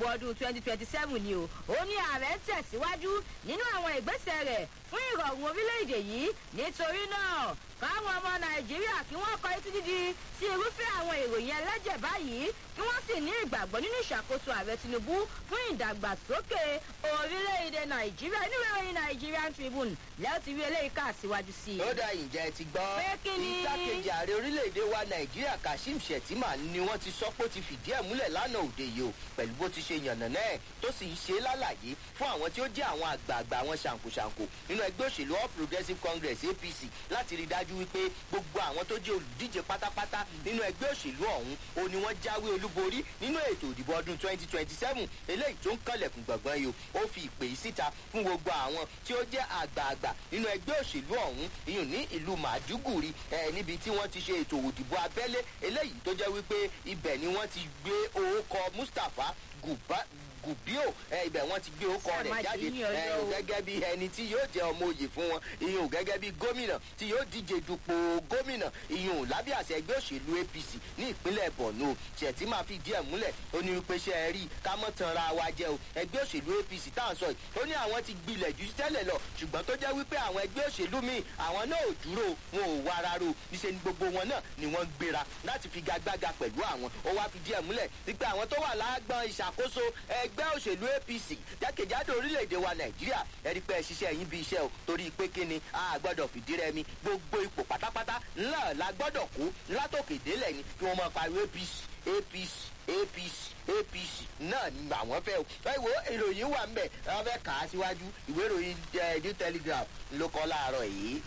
ọdún twenty twenty seven ni o ó ní ààrẹ tẹ̀síwájú nínú àwọn ìgbésẹ̀ rẹ̀ fún ìrọ̀rùn orílẹ̀-èdè yìí nítorí náà káwọn ọmọ nàìjíríà kí wọ́n kọ etí dídí sí irúfẹ́ àwọn ìròyìn ẹlẹ́jẹ̀ báyìí kí wọ́n sì ní ìgbàgbọ́ nínú ìṣàkóso ààrẹ tinubu fún ìdàgbàsókè orílẹ̀-èdè nàìjíríà nínú ìròyìn nigerian tribune lẹ́yìn tí rí eléyìí kà síwájú sí i. ó dá ìjẹ́ ti gbọ́ Pé kí ni? igbákejì ààrẹ orílẹ̀-èdè wa nàìjíríà kashim shettima ni wọ́n ti sọ pé ó ti fìdí ẹ̀ múlẹ̀ lánàá òde yìí o pẹ̀lú bó ti ṣe yànnà náà tó sì ń ṣe é lálàyé fún àwọn tí ó jẹ́ àwọn àgbààgbà àwọn ṣàǹkóṣàǹkó nínú ẹgbẹ́ òṣèlú all progressives congress apc láti rí i dájú wípé gbogbo àwọn tó jẹ́ olùdíje pátápátá nínú ẹgbẹ́ òṣèlú ọ̀hún o ni wọ́n jáwé olúborí nínú ètò ìdìbò ọdún twenty twenty seven eléyìí tó ń kànlẹ̀kùn gbọ̀ngbọ̀n yìí o ó fi ìpè yìí síta fún gbogbo àwọn tí ó jẹ́ àgbààgbà nínú ẹgbẹ́ òṣèlú ọ̀hún iyùn ní ìlú màdúgùrì ẹ̀ níbi tí wọ́n ti ṣe ètò òdìbò abẹ́lé eléyìí tó jẹ́ wípé ibẹ̀ ni wọ́n ti gbé orúkọ mustapha guba gùbíò ẹ ibẹ̀ wọ́n ti gbé orúkọ rẹ̀ Sàmájì jáde ní ẹ ọjọ́ o. gẹ́gẹ́ bí ẹni tí yóò jẹ́ ọmọ òye fún wọn ìyún gẹ́gẹ́ bí gómìnà tí yóò díje dupò gómìnà ìyún lábẹ́ àṣẹ ẹgbẹ́ òṣèlú apc ní ìpínlẹ̀ borno ṣètì máa fi díẹ̀ múlẹ̀ ó ní wípé ṣe é rí ká mọ́ tan ra wa jẹ́ o ẹgbẹ́ òṣèlú apc tá à ń sọ yìí ó ní àwọn ti gbilẹ̀ jù tẹ́lẹ̀ lọ ṣùgbọ́n tó jẹ́ wípé àwọn ẹgbẹ́ òṣèlú míì àwọn náà ò dúró wọn ò wá ara ro níṣẹ́ ni gbogbo wọn náà ni wọ́n ń gbéra láti fi gagbága pẹ̀lú àwọn ó wá fi díẹ̀ múlẹ̀ wípé àwọn tó wà lágbọ́n ìṣàkóso ẹgbẹ́ òṣèlú apc jákèjádò orílẹ̀-èdè wa nàìjíríà ẹ̀rí pé ẹ ṣiṣẹ́ yín bí iṣẹ́ o torí pé kí ni a gbọ́dọ̀ fìdí rẹmi gbogbo ipò pátápátá ńlá la gbọ́dọ̀ kó látòkè délẹ̀ ni kí wọ́n máa pariwo apc apc apc apc náà ni àwọn fẹ́ o ẹ wo ìròyìn wà ń bẹ̀ ẹ fẹ́ kà á síwájú ìwé ìròyìn ẹ new telegraph ló kọ́ láàárọ̀ yìí.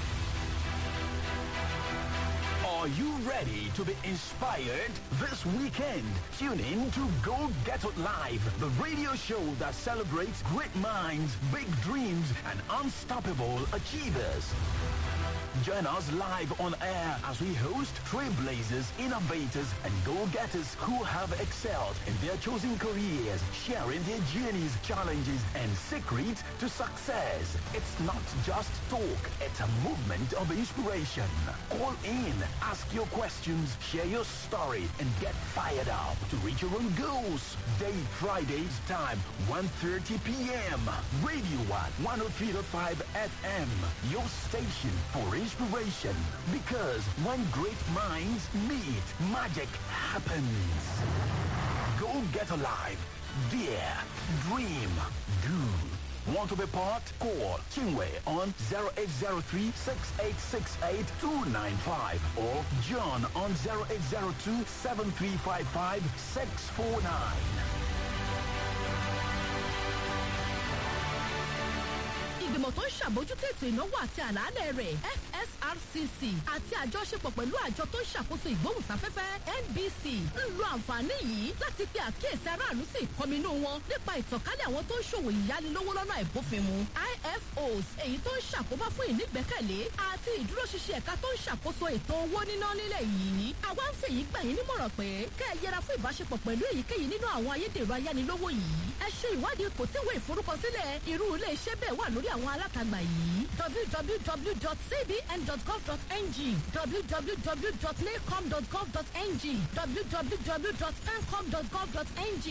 Are you ready to be inspired this weekend? Tune in to Go Get It Live, the radio show that celebrates great minds, big dreams, and unstoppable achievers. Join us live on air as we host trailblazers, innovators, and go-getters who have excelled in their chosen careers, sharing their journeys, challenges, and secrets to success. It's not just talk, it's a movement of inspiration. Call in, ask your questions, share your story, and get fired up to reach your own goals. Day Fridays time, 1.30 p.m. Radio 1, 103.5 FM. Your station for inspiration. Because when great minds meet, magic happens. Go get alive. Dare. Dream. Do. Want to be part? Call Kingway on 0803-6868-295 or John on 0802-7355-649. ìgbìmọ̀ tó ń ṣàbójútó ètò ìnáwó àti àlàálẹ̀ rẹ̀ fsrcc àti àjọṣepọ̀ pẹ̀lú àjọ tó ń ṣàkóso ìgbóhùnsáfẹ́fẹ́ nbc ń lo àǹfààní yìí láti pe àkíyèsí aráàlú sí ìkọminú wọn nípa ìtànkálẹ̀ àwọn tó ń ṣòwò ìyánilówó lọ́nà ìbófinmu ifos èyí tó ń ṣàkóbá fún ìnígbẹ́kẹ̀lé àti ìdúróṣinṣin ẹ̀ka tó ń ṣàkóso ètò owó níná nílẹ̀ yìí àwa ń fèyí gbà yín nímọ̀ràn pé kẹ́ ẹ yẹra fún ìbáṣepọ̀ pẹ̀lú èyíkéyìí nínú àwọn ayédèrú ayánilówó yìí ẹ ṣe ìwádìí kò tí ìwé ìforúkọsílẹ̀ irú ilé iṣẹ́ bẹ́ẹ̀ wà lórí àwọn alátagbà yìí www.cbn.gov.ng www.nacom.gov.ng www.pencom.gov.ng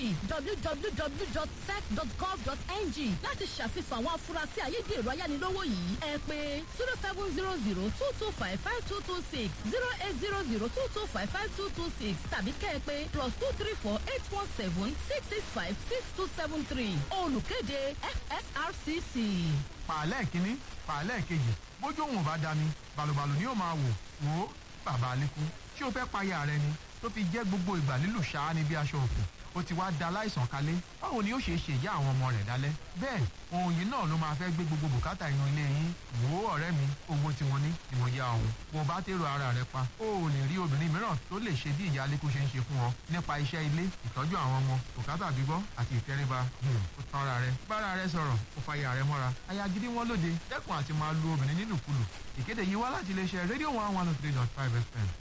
www.sec.gov.ng láti ṣàfihàn àwọn afurasí ayédèrú ayánilówó yìí ẹ pé zero seven zero zero two two five five two two six zero eight zero zero two two five five two two six tàbí kẹ́ ẹ pé plus two three four eight one seven six six five six two seven three olùkéde fsrcc. pàálẹ̀ kínní pàálẹ̀ kejì bójú òun ò bá dami balùbalù ni yóò máa wò wò ó bàbá alẹ́kùn ṣé o fẹ́ payà rẹ ni tó fi jẹ́ gbogbo ìgbà lílù ṣáá ni bí aṣọ òkú ó ti wá da láìsàn kalẹ̀ báwo ni ó ṣe ṣe ìyá àwọn ọmọ rẹ̀ dálẹ́ bẹ́ẹ̀ ohun yìí náà ló máa fẹ́ gbé gbogbo bùkátà inú ilé yín wò ó ọ̀rẹ́ mi owó tí wọ́n ní ni mo yá òun bó o bá tèrò ara rẹ pa ó ò lè rí obìnrin mìíràn tó lè ṣe bí ìyá alẹ́kùn ṣe ń ṣe fún ọ nípa iṣẹ́ ilé ìtọ́jú àwọn ọmọ bùkátà gbígbọ́ àti ìtẹríba ó tán ara rẹ bára rẹ sọ̀rọ̀ ó fàyà rẹ mọ́ra aya gidi wọn lóde dẹ́kun àti máa lu obìnrin nílùkulù ìkéde yìí wá láti iléeṣẹ́ rédíò one one oh three dot five fm